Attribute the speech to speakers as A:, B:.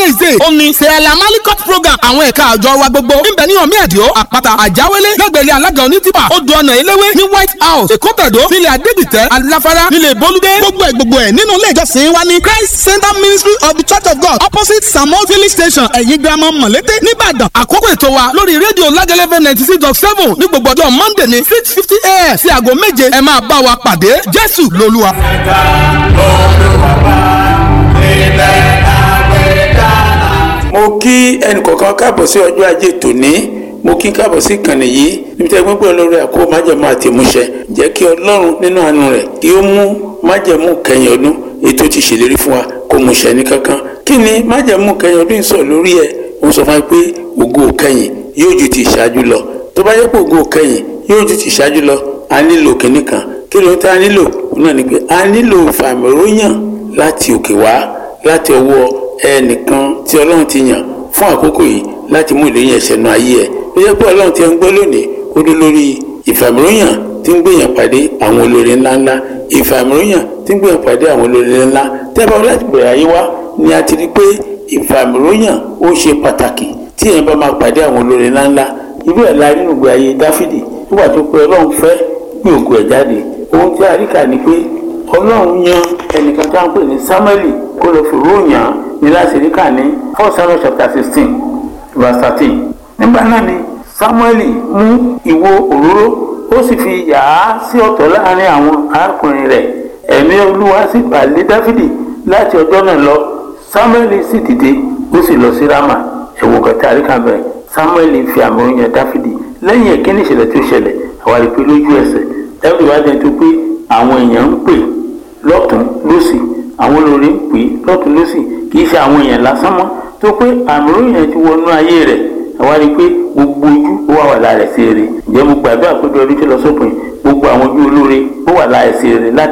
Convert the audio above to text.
A: wednesday ó ní sẹ́ẹ̀lá malikot program àwọn ẹ̀ka àjọ wa gbogbo níbẹ̀ ní ọ̀mí ẹ̀díọ́ àpáta àjáwélé lẹ́gbẹ̀rẹ́ alága onítìpà odò ọ̀nà eléwé ní white house èkó tẹ̀dó nílẹ̀ adégbìtẹ́ aláfárá nílẹ̀ bolúdé gbogbo ẹ̀ gbogbo ẹ̀ nínú ilé ìjọsìn wa ní christ center ministry of the church of god opposite samuel filling station ẹ̀yìn girama mọ̀lété nìbàdàn àkókò ètò wa lórí rédíò lágẹ́lẹ́fẹ́ ninety six dot seven ní gbogbo ọjọ́ monday ní six fifty a.m. sí aago méje ẹ máa bá wa pàdé jésù lolúwa.
B: ẹ̀ka olùwàbà ilẹ̀ àgbẹ̀dá.
C: mo kí ẹnìkọ̀ọ̀kan káàbọ̀ sí ọjọ́ ajé tòní mo kí káàbọ̀ sí ìkànnì yìí níbi tí ẹgbẹ́ pẹ̀lú lórí àkó májẹ̀mú àti ìmúṣẹ jẹ́ kí ọlọ́run nínú àánú rẹ̀ kí ó mú májẹ̀mú kẹyìn ọdún ètò ti ṣèlérí fún wa kó mú ṣẹ ní kankan kí ni májẹ̀mú kẹyìn ọdún sọ lórí ẹ̀ ó sọ fún wa pé ògo kẹyìn yóò ju ti ìṣáájú lọ tó bá yẹ pé ògo kẹyìn yóò ju ti ìṣáájú lọ a nílò kínní kan kí ló ń tá a nílò òun náà ni pé a nílò fàmìróyàn láti òkè wá láti ọwọ́ ẹnìkan tí ọlọ́run ti yàn fún àkókò yìí láti mú ìléyìn ẹ̀ṣẹ̀ nu ayé ẹ̀ ó yẹ pé ọlọ́run ti ń gbọ́ lónìí ó dé lórí ìfàmìróyàn tí ń gbèyàn pàdé àwọn olórí ńláńlá ìfàmìróyàn tí ń gbèyàn pàdé àwọn olórí ńlá tẹ́bà láti bẹ̀rẹ̀ ayé wá ni a ti rí pé ìfàmìróyàn ó ṣe pàtàkì tí èèyàn bá máa pàdé àwọn olórí ńláńlá irú ẹ̀ la nínú ìgbé ayé dáfídì nígbà tó pé ọlọ́run fẹ́ gbé ògo ẹ̀ jáde ohun tí a rí kà ní pé ọlọ́run yan ẹnìkan tó ń pè ní samueli kó lọ fi ròyìn án ní láti rí kà ní four samuel chapter sixteen verse thirteen nígbà náà ni samueli mú ìwo òróró ó sì fi yà á sí ọ̀tọ̀ láàrin àwọn arákùnrin rẹ̀ ẹ̀mí olúwa sì bà lé dáfídì láti ọjọ́ náà lọ samueli sì dìde ó sì lọ sí rama ẹ̀wọ̀n kẹta àríkà bẹ̀rẹ̀ samueli fi àmì oyin dáfídì lẹ́yìn ẹ̀kíní ìṣẹ̀lẹ̀ tó ṣẹlẹ̀ àwa rí pé lójú ẹsẹ̀ dáfídì wá dẹni tó pé àwọn èèyàn ń pè lọ́tún lọ́sì àwọn olórí ń pè lọ́tún lọ́sì kì í ṣe àwọn èèyàn lásán mọ́ tó pé àmì oyin ti wọnú ayé rẹ̀ àwa rí pé gbogbo ojú ó wà wà lára ẹ̀ sí eré ǹjẹ́ mo gbàdúrà pé bí ọdún tó lọ sópin gbogbo àwọn ojú olóore ó wà lára ẹ̀ sí eré láti